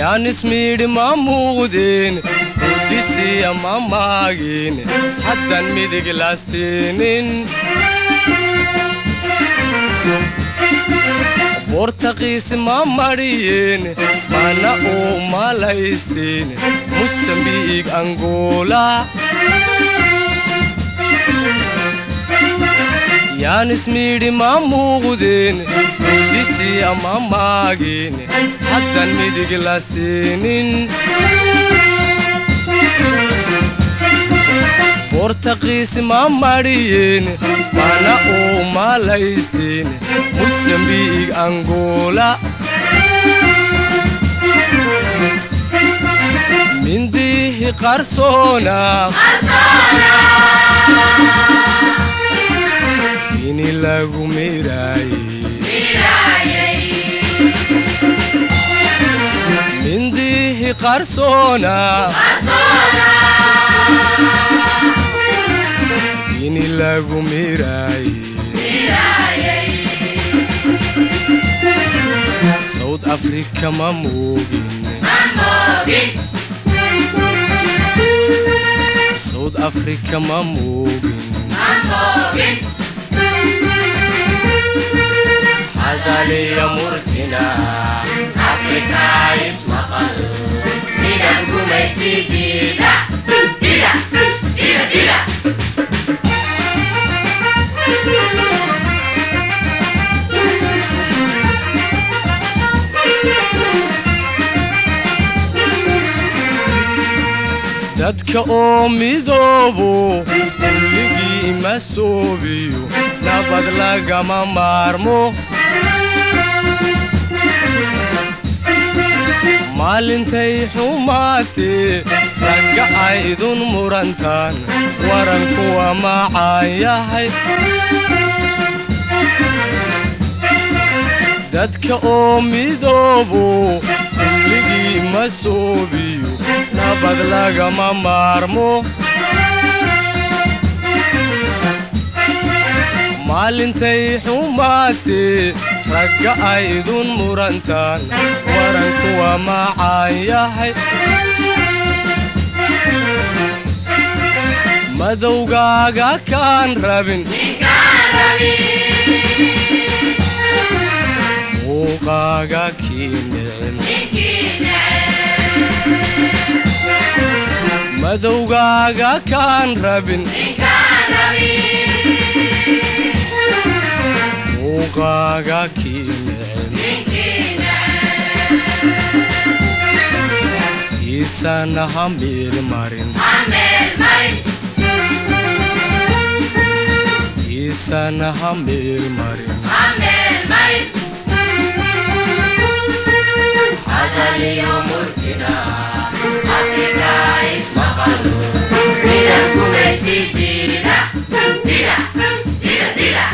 yaan ismiidhi ma muuqdeen quudisiya ma maagin haddan midig la siinin bortaqiis ma madhiyeen mana uu malaysteen musambiig angola yaan ismiidhi ma muuqdeen quudisiya ma maagin haddan midig la siinin bortaqiis ma madhiyeen mana uu malaysteen musambiig angola mindihi qarsoona ini lagu miraaye mindihi qarsoona ini lagu miraaye south africa ma moogin south africa ma moogin hadaliya murtina afrika ismaqal midab gumaysidiida dadka oo midoobo kulligii ma soobiyo nabad lagama maarmo maalintay xumaatee ragga ay idun murantaan warankuwa macaan yahay dadka oo midoobo kulligii ma soobiyo nabad lagama maarmo maalintay xumaatee ragga ay idun murantaan warankuwa macaan yahay madowgaaga kaan rabin muuqaaga kii nicin madowgaaga kaan rabin muuqaaga kii nicin tiisana ha miirmarin tiisana ha miirmarin hadaliyo murtina afrika ismaqalo midab gumaysidiida dida dida dida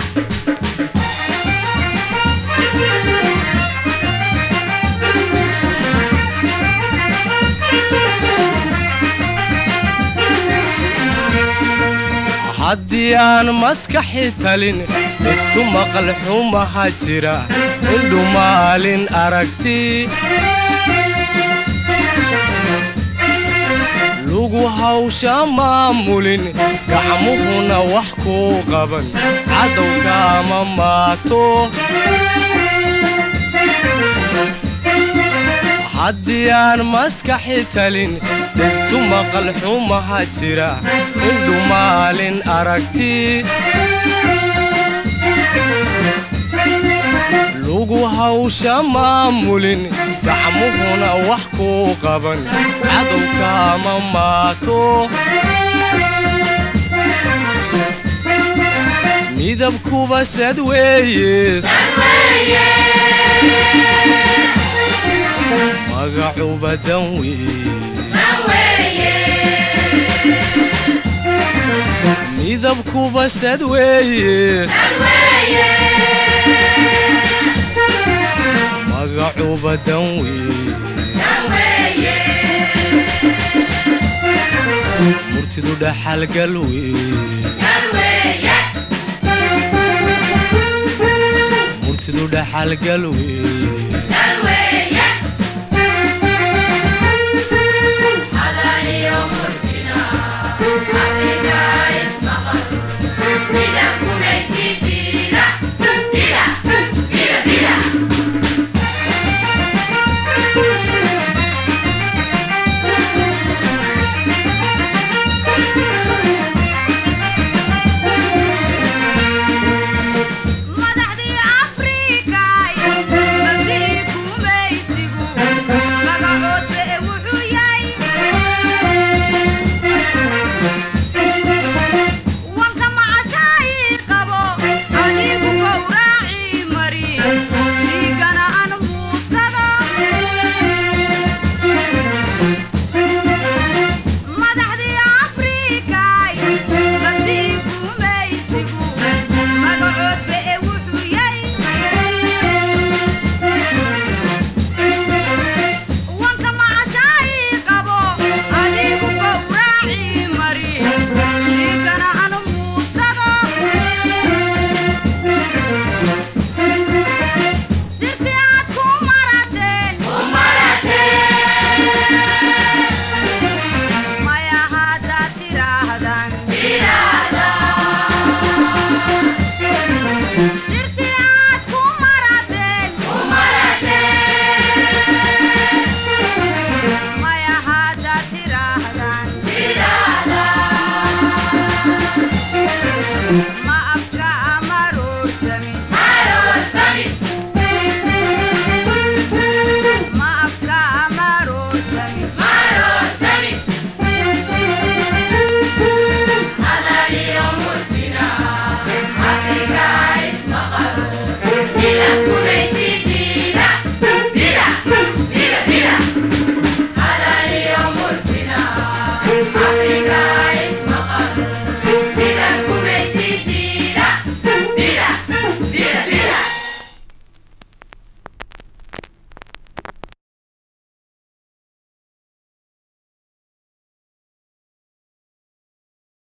haddii aan maskaxi talin intu maqal xumaha jira indhu maalin aragti lugu hawsha maamulin gacmuhuna wax kuu qaban cadowka ama maato haddii aan maskaxi talin dhegtu maqal xumaha jira indhu maalin aragti lugu hawsha maamulin gacmuhuna wax kuu qaban cadowka ama maato midabkuba sad weeye magacuba dan weeye midabkuba sad weeye magacuba dan weeye murtidu dhaxalgal weeye murtidu dhaxalgal weeye